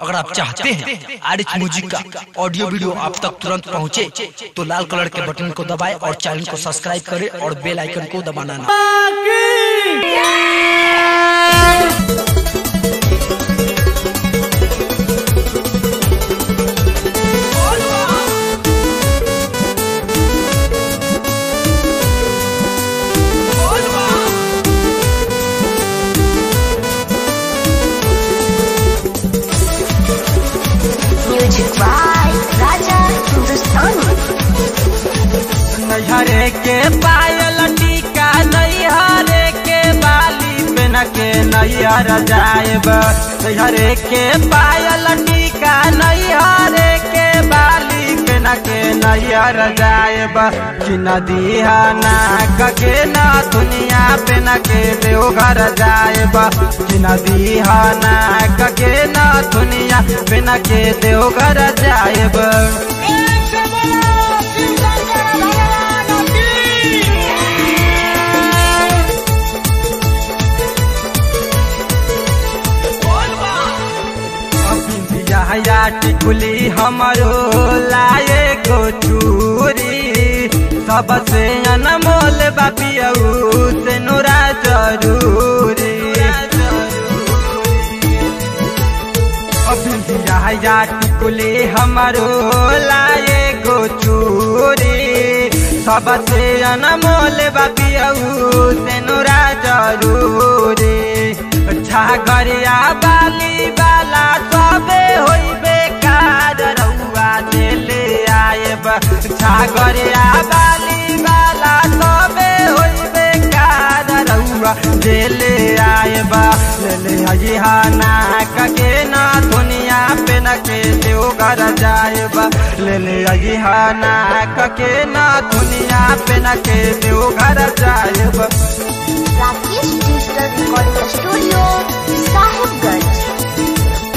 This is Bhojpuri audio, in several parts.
अगर आप चाहते हैं आर एच म्यूजिक का ऑडियो वीडियो आप तक तुरंत पहुंचे, तो लाल कलर के बटन को दबाएं और चैनल को सब्सक्राइब करें और बेल आइकन को दबाना ना Music by Raja Hindustani. नैहरे के पायल टीका नैहरे के बाली पेन के नैहर जाएब नैहरे के पायल टीका नैहरे के बाली पेन के नैहर जाएब कि नदिया नाक के न दुनिया पेन के देवघर जाएब कि नदिया नाक के न दुनिया पेन के देवघर जाएब बिंदिया टिकुली हमरो लाए को चूरी सबसे अनमोल बापियऊ से नोरा जरूरी बिंदिया टिकुली हमरो लाए को चूरी सबसे अनमोल बापियऊ से नोरा जरूरी छागरिया बाली बाला सबे होइबे कार रउआ दिले आएब छागरिया बाली बाला सबे होइबे कार रउआ दिले आएब ले अजिहा नाक के ना दुनिया पे न के देवघर जाएब ले अजिहा नाक के ना दुनिया पे न के देवघर जाएब Rakesh Digital Recording Studio, Sahibganj.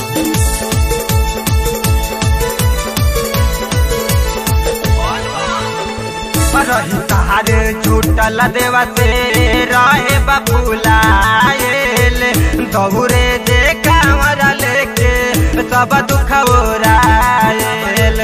रही तारे छूटल देवा से रहे बपुलाएल दौरे जे कांवर लेके सब दुख ओराएल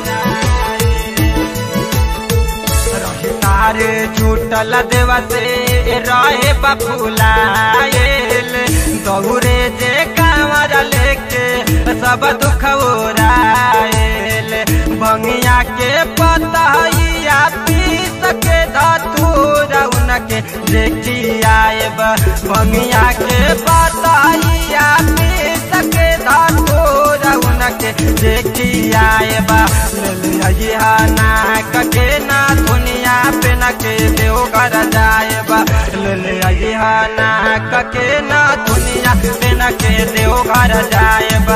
रही तारे छूटल देवा से रहे बपुलाएल दौरे जे कांवर लेके सब दुख ओराएल भंगिया के पतहिया पीस के धतूर उनके देखी आएब भंगिया के पतहिया पीस के धतूर उनके देखी आएब ललिया नाक के ना दुनिया पे न के देवघर जाएब ललिया नाक के ना दुनिया पे न के देवघर जाएब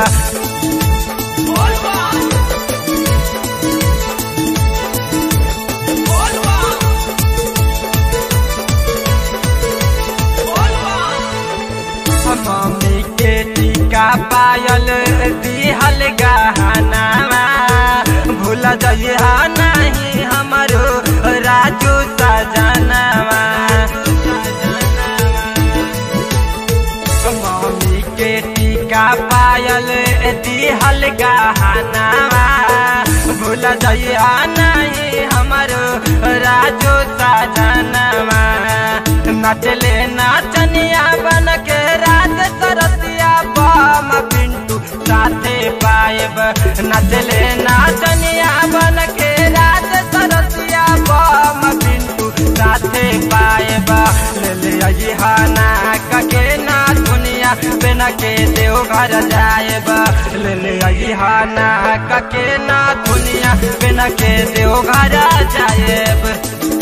मम्मी के टीका पायल दिहल गहनामा भूल जइहा नहीं हमरो राजू सजनवा मम्मी के टीका पायल दिहल गहनामा भूल जइहा नहीं हमरो राजू सजनवा नचले नाचनिया बन के रात सरसिया बम पिंटू साथे पाएब नचले नाचनिया बन के रात सरसिया बम पिंटू साथे पाएब ले ले अजिहा नाक के ना दुनिया बिन के देवघर जाएब ले ले अजिहा नाक के ना दुनिया बिन के देवघर जाएब